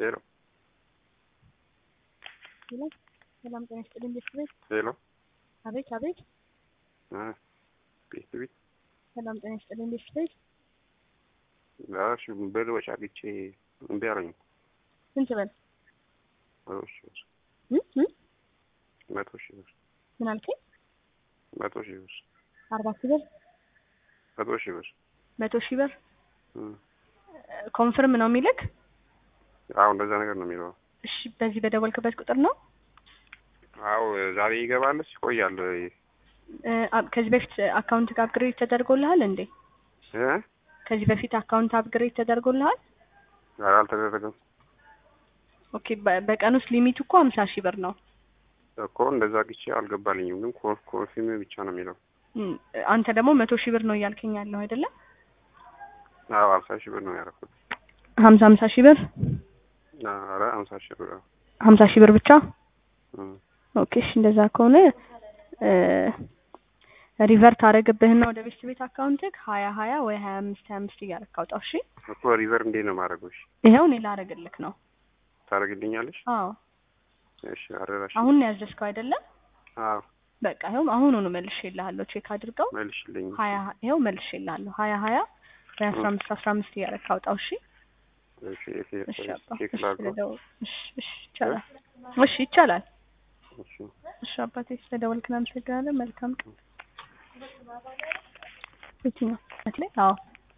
ሄሎ ሄሎ ሰላም ጤና ይስጥልኝ ቤት ቤት ሄሎ አቤት አቤት እ ቤት ቤት ሰላም ጤና ይስጥልኝ ቤት ቤት እሺ ብር ወጪ አግኝቼ እምቢ አለኝ። ስንት በል መቶ ሺህ ብር እ እ መቶ ሺህ ብር ምን አልከኝ? መቶ ሺህ ብር አርባ ሺህ ብር መቶ ሺህ ብር መቶ ሺህ ብር እ ኮንፍርም ነው የሚልክ? አዎ እንደዛ ነገር ነው የሚለው። እሺ በዚህ በደወልክበት ቁጥር ነው? አዎ ዛሬ ይገባልስ ይቆያል እ አ- ከዚህ በፊት አካውንት አፕግሬድ ተደርጎልሃል እንዴ? እ ከዚህ በፊት አካውንት አፕግሬድ ተደርጎልሃል? ኧረ አልተደረገም ኦኬ በ- በቀን ውስጥ ሊሚቱ እኮ ሀምሳ ሺህ ብር ነው። እኮ እንደዛ ግቼ አልገባልኝም፣ ግን ኮ- ኮንፊርም ብቻ ነው የሚለው። እም፣ አንተ ደግሞ መቶ ሺህ ብር ነው እያልከኝ ያለው አይደለ? አዎ ሀምሳ ሺህ ብር ነው ያደረኩት። ሀምሳ ሀምሳ ሺህ ብር ኧረ ሀምሳ ሺህ ብር አዎ። ሀምሳ ሺህ ብር ብቻ እ ኦኬ እሺ እንደዛ ከሆነ እ ሪቨርት አደረግብህና ወደ ቤት ቤት አካውንትህ ሀያ ሀያ ወይ ሀያ አምስት ሀያ አምስት እያደረክ አውጣው እሺ እኮ ሪቨር እንዴት ነው የማደርገው? እሺ ይኸው እኔ ላደርግልክ ነው ታደርግልኛለሽ? አዎ እሺ አደራሽ። አሁን ነው ያዘዝከው አይደለ አዎ በቃ ይኸው አሁኑኑ መልሼልሃለሁ ቼክ አድርገው መልሽልኝ። ሀያ ይኸው መልሼልሃለሁ ሀያ ሀያ ወይ አስራ አምስት አስራ አምስት እያደረክ አውጣው እሺ እሺ እሺ እሺ አባ ቼክ እሺ ላድርገው። ስለደወል እሺ እሺ ይቻላል እሺ ይቻላል እሺ እሺ አባቴ ስለደወልክን አመሰግናለን መልካም ቀን የትኛው አዎ